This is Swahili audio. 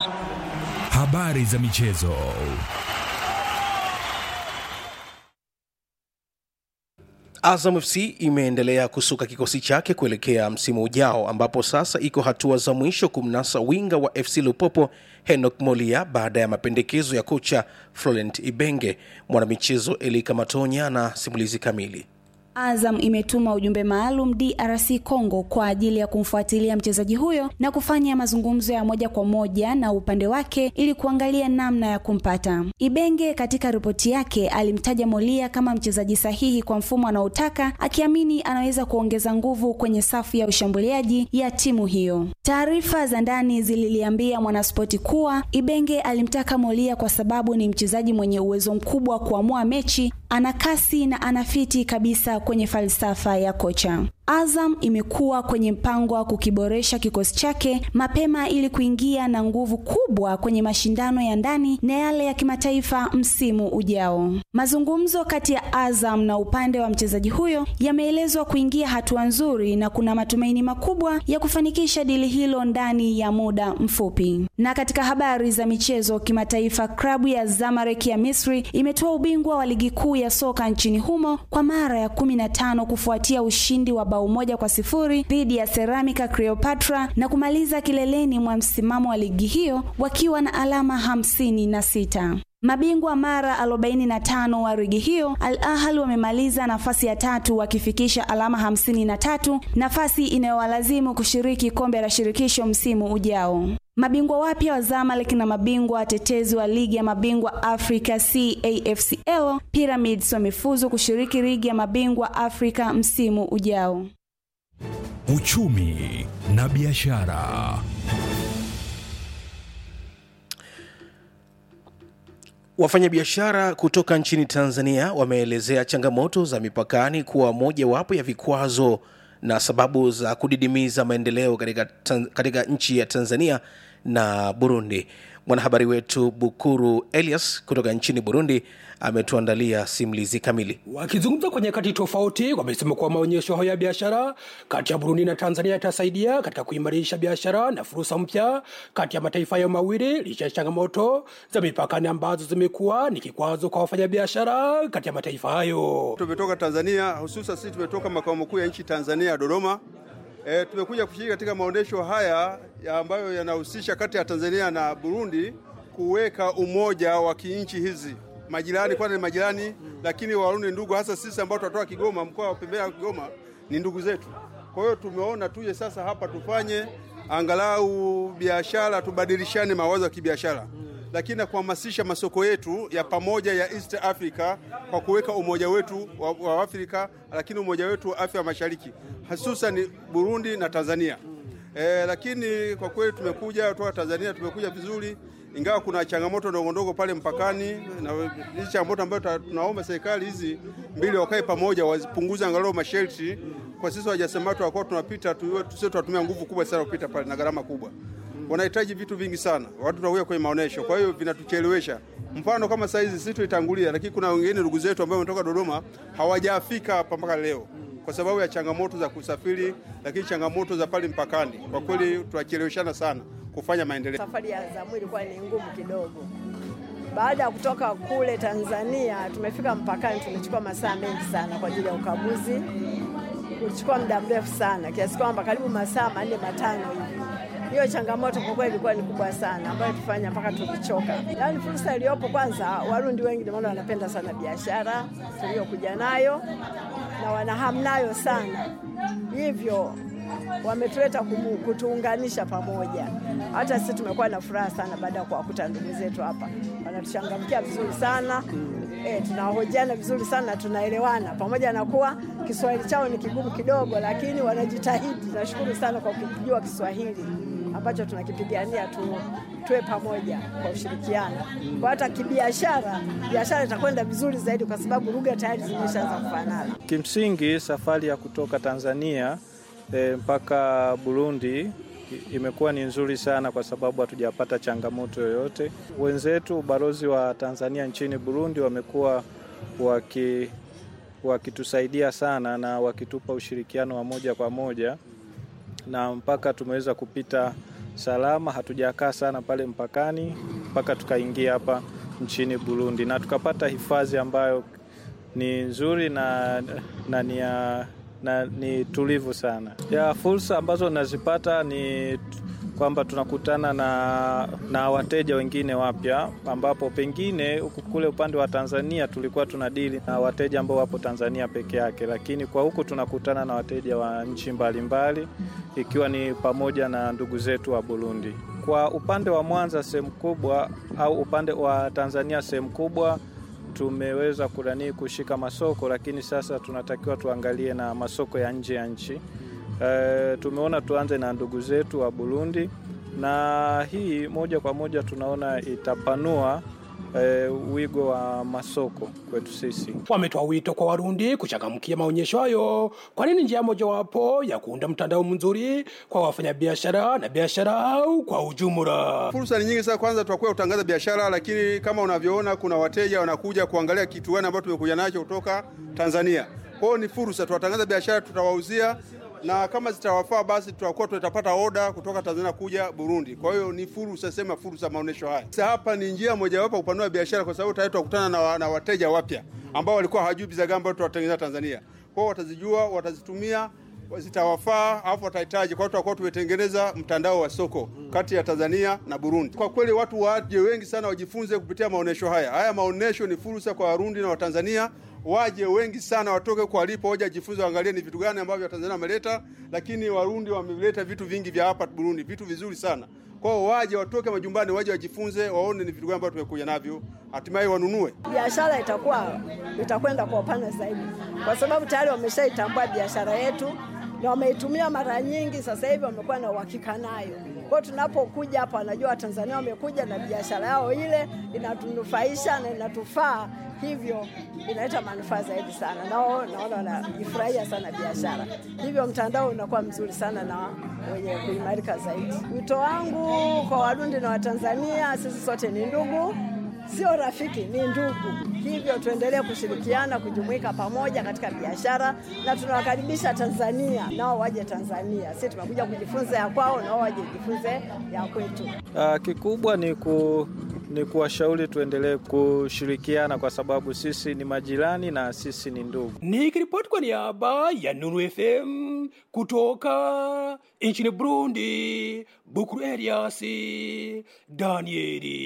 Habari za michezo. Azam FC imeendelea kusuka kikosi chake kuelekea msimu ujao ambapo sasa iko hatua za mwisho kumnasa winga wa FC Lupopo Henok Molia baada ya mapendekezo ya kocha Florent Ibenge. Mwanamichezo Elika Matonya na simulizi kamili. Azam imetuma ujumbe maalum DRC Congo kwa ajili ya kumfuatilia mchezaji huyo na kufanya mazungumzo ya moja kwa moja na upande wake ili kuangalia namna ya kumpata. Ibenge katika ripoti yake alimtaja Molia kama mchezaji sahihi kwa mfumo anaotaka, akiamini anaweza kuongeza nguvu kwenye safu ya ushambuliaji ya timu hiyo. Taarifa za ndani zililiambia Mwanaspoti kuwa Ibenge alimtaka Molia kwa sababu ni mchezaji mwenye uwezo mkubwa wa kuamua mechi, ana kasi na anafiti kabisa kwenye falsafa ya kocha. Azam imekuwa kwenye mpango wa kukiboresha kikosi chake mapema ili kuingia na nguvu kubwa kwenye mashindano ya ndani na yale ya kimataifa msimu ujao. Mazungumzo kati ya Azam na upande wa mchezaji huyo yameelezwa kuingia hatua nzuri na kuna matumaini makubwa ya kufanikisha dili hilo ndani ya muda mfupi. Na katika habari za michezo kimataifa, klabu ya Zamalek ya Misri imetoa ubingwa wa ligi kuu ya soka nchini humo kwa mara ya kumi na tano kufuatia ushindi wa bao moja kwa sifuri dhidi ya Ceramica Cleopatra na kumaliza kileleni mwa msimamo wa ligi hiyo wakiwa na alama hamsini na sita. Mabingwa mara 45 wa ligi hiyo Al Ahly wamemaliza nafasi ya tatu wakifikisha alama hamsini na tatu, nafasi inayowalazimu kushiriki kombe la shirikisho msimu ujao. Mabingwa wapya wa Zamalek na mabingwa watetezi wa ligi ya mabingwa Afrika CAFCL Pyramids wamefuzu kushiriki ligi ya mabingwa Afrika msimu ujao. Uchumi na biashara. Wafanyabiashara kutoka nchini Tanzania wameelezea changamoto za mipakani kuwa mojawapo ya vikwazo na sababu za kudidimiza maendeleo katika, tan, katika nchi ya Tanzania na Burundi. Mwanahabari wetu Bukuru Elias kutoka nchini Burundi ametuandalia simulizi kamili. Wakizungumza kwa nyakati tofauti, wamesema kuwa maonyesho hayo ya biashara kati ya Burundi na Tanzania yatasaidia katika kuimarisha biashara na fursa mpya kati ya mataifa hayo mawili, licha ya changamoto za mipakani ambazo zimekuwa ni kikwazo kwa wafanyabiashara kati ya mataifa hayo. Tumetoka Tanzania, hususan sisi tumetoka makao makuu ya nchi Tanzania, Dodoma. E, tumekuja kushiriki katika maonyesho haya ya ambayo yanahusisha kati ya Tanzania na Burundi kuweka umoja wa kinchi hizi majirani, kwanza ni majirani mm. Lakini Warundi ndugu, hasa sisi ambao tunatoka Kigoma, mkoa wa pembeni wa Kigoma ni ndugu zetu. Kwa hiyo tumeona tuje sasa hapa tufanye angalau biashara, tubadilishane mawazo ya kibiashara mm. Lakini na kuhamasisha masoko yetu ya pamoja ya East Africa kwa kuweka umoja wetu wa, wa Afrika, lakini umoja wetu wa Afrika Mashariki hususan Burundi na Tanzania mm. E, lakini kwa kweli tumekuja kutoka Tanzania, tumekuja vizuri ingawa kuna changamoto ndogo ndogo pale mpakani, na hizi changamoto ambayo tunaomba serikali hizi mbili wakae pamoja, wapunguze angalau masharti. Kwa sisi wajasiriamali tunakuwa tunapita tusio tunatumia nguvu kubwa sana kupita pale na gharama kubwa. Wanahitaji vitu vingi sana, watu tunakuja kwenye maonesho, kwa hiyo vinatuchelewesha. Mfano kama saa hizi sisi tulitangulia, lakini kuna wengine ndugu zetu ambao wametoka Dodoma hawajafika hapa mpaka leo kwa sababu ya changamoto za kusafiri, lakini changamoto za pale mpakani, kwa kweli tunacheleweshana sana kufanya maendeleo. Safari ya Zamu ilikuwa ni ngumu kidogo. Baada ya kutoka kule Tanzania, tumefika mpakani, tumechukua masaa mengi sana kwa ajili ya ukaguzi. Ulichukua muda mrefu sana kiasi kwamba karibu masaa manne matano hivi. Hiyo changamoto kwa kweli ilikuwa ni kubwa sana, ambayo tufanya mpaka tulichoka. Yaani fursa iliyopo, kwanza Warundi wengi ndio maana wanapenda sana biashara tuliyokuja nayo na wanahamu nayo sana, hivyo wametuleta kutuunganisha pamoja. Hata sisi tumekuwa na furaha sana baada ya kuwakuta ndugu zetu hapa, wanatuchangamkia vizuri sana e, tunahojiana vizuri sana, tunaelewana, pamoja na kuwa Kiswahili chao ni kigumu kidogo, lakini wanajitahidi. Nashukuru sana kwa kujua Kiswahili ambacho tunakipigania tu, tuwe pamoja kwa ushirikiano. Kwa hata kibiashara, biashara itakwenda vizuri zaidi, kwa sababu lugha tayari zimeshaanza kufanana. Kimsingi safari ya kutoka Tanzania E, mpaka Burundi imekuwa ni nzuri sana kwa sababu hatujapata changamoto yoyote. Wenzetu ubalozi wa Tanzania nchini Burundi wamekuwa waki wakitusaidia sana na wakitupa ushirikiano wa moja kwa moja na mpaka tumeweza kupita salama, hatujakaa sana pale mpakani mpaka tukaingia hapa nchini Burundi na tukapata hifadhi ambayo ni nzuri na, na ni ya na ni tulivu sana. Ya fursa ambazo nazipata ni kwamba tunakutana na, na wateja wengine wapya, ambapo pengine huku kule upande wa Tanzania tulikuwa tunadili na wateja ambao wapo Tanzania peke yake, lakini kwa huku tunakutana na wateja wa nchi mbalimbali, ikiwa ni pamoja na ndugu zetu wa Burundi. Kwa upande wa Mwanza sehemu kubwa au upande wa Tanzania sehemu kubwa tumeweza kuranii kushika masoko, lakini sasa tunatakiwa tuangalie na masoko ya nje ya nchi. E, tumeona tuanze na ndugu zetu wa Burundi, na hii moja kwa moja tunaona itapanua e, wigo wa masoko kwetu sisi. Wametoa wito kwa Warundi kuchangamkia maonyesho hayo, kwani ni njia mojawapo ya kuunda mtandao mzuri kwa wafanyabiashara na biashara au kwa ujumla. Fursa ni nyingi sana. Kwanza tutakuwa kutangaza biashara, lakini kama unavyoona kuna wateja wanakuja kuangalia kitu gani ambacho tumekuja nacho kutoka Tanzania. Kwa hiyo ni fursa, tutatangaza biashara, tutawauzia na kama zitawafaa basi tutakuwa tutapata oda kutoka Tanzania kuja Burundi. Kwa hiyo ni fursa, sema fursa maonesho haya. Sasa hapa ni njia mojawapo kupanua biashara, kwa sababu tayari tutakutana na, wa- na wateja wapya ambao walikuwa hawajui bidhaa gani ambazo tutatengeneza Tanzania. Kwa hiyo watazijua, watazitumia zitawafaa alafu watahitaji. Kwa hiyo tutakuwa tumetengeneza mtandao wa soko kati ya Tanzania na Burundi. Kwa kweli watu waje wengi sana wajifunze kupitia maonesho haya. Haya maonesho ni fursa kwa Warundi na Watanzania waje wengi sana, watoke kwa walipo, waje wajifunze, waangalie ni vitu gani ambavyo Watanzania wameleta, lakini Warundi wameleta vitu vingi vya hapa Burundi, vitu vizuri sana. Kwa hiyo waje, watoke majumbani, waje wajifunze, waone ni vitu gani ambavyo tumekuja navyo, hatimaye wanunue. biashara itakuwa itakwenda kwa upana zaidi, kwa sababu tayari wameshaitambua biashara yetu na wameitumia mara nyingi. Sasa hivi wamekuwa na uhakika nayo. Kwa hiyo tunapokuja hapa, wanajua Watanzania wamekuja na biashara yao ile inatunufaisha na inatufaa, hivyo inaleta manufaa zaidi sana. Nao naona wanajifurahia sana biashara, hivyo mtandao unakuwa mzuri sana na wenye kuimarika zaidi. Wito wangu kwa Warundi na Watanzania, sisi sote ni ndugu sio rafiki, ni ndugu. Hivyo tuendelee kushirikiana, kujumuika pamoja katika biashara, na tunawakaribisha Tanzania, nao waje Tanzania. Sisi tumekuja kujifunza ya kwao, nao waje jifunze ya kwetu. Uh, kikubwa ni ku ni kuwashauri tuendelee kushirikiana kwa sababu sisi ni majirani na sisi ni ndugu. Nikiripoti kwa niaba ya Nuru FM kutoka nchini Burundi, Bukuru Elias Danieli.